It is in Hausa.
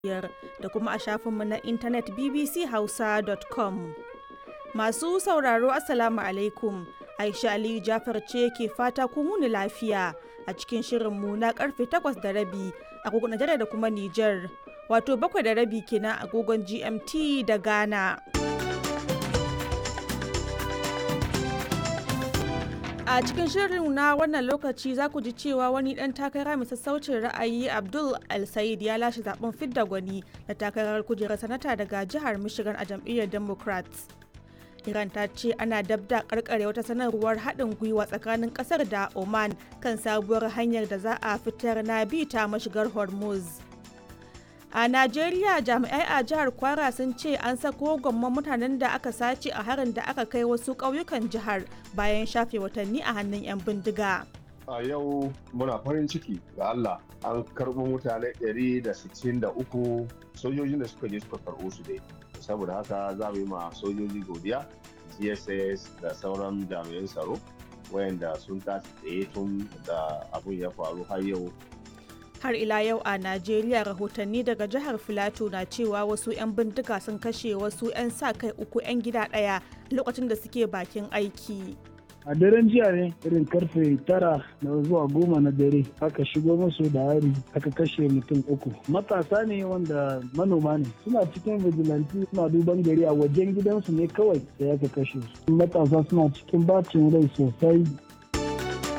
biyar da kuma a shafinmu na intanet bbchausa.com. Masu sauraro Assalamu alaikum. Aisha Aliyu Jafar ce ke fata kun wuni lafiya a cikin shirinmu na karfe takwas da rabi agogon Najeriya da kuma Nijar. Wato bakwai da rabi kenan agogon GMT da Ghana. A cikin shirin na wannan lokaci za ku ji cewa wani ɗan takara mai sassaucin ra'ayi Abdul El-Said ya lashe zaben fidda gwani da takarar kujerar sanata daga jihar Michigan a jam'iyyar Democrats. Iran ta ce ana dabda karkare wata sanarwar haɗin gwiwa tsakanin ƙasar da Oman kan sabuwar hanyar da za a fitar na bi ta mashigar Hormuz. A Najeriya jami'ai a jihar Kwara sun ce an sako gwamman mutanen da aka sace a harin da aka kai wasu ƙauyukan jihar bayan shafe watanni a hannun 'yan bindiga. A yau muna farin ciki ga Allah an karɓo mutane 163 sojojin da suka je suka karɓo su dai. Saboda haka za mu yi ma sojoji godiya, GSS da sauran jami'an tsaro wayanda sun tashi tsaye tun da abun ya faru har yau har ila yau a najeriya rahotanni daga jihar filato na cewa wasu 'yan bindiga sun kashe wasu 'yan sa kai uku 'yan gida ɗaya lokacin da suke bakin aiki a daren jiya ne irin karfe tara na zuwa goma na dare aka shigo musu da hari aka kashe mutum uku matasa ne wanda manoma ne suna cikin vigilante suna duban gari a wajen gidansu ne kawai sai aka kashe su matasa suna cikin bacin rai sosai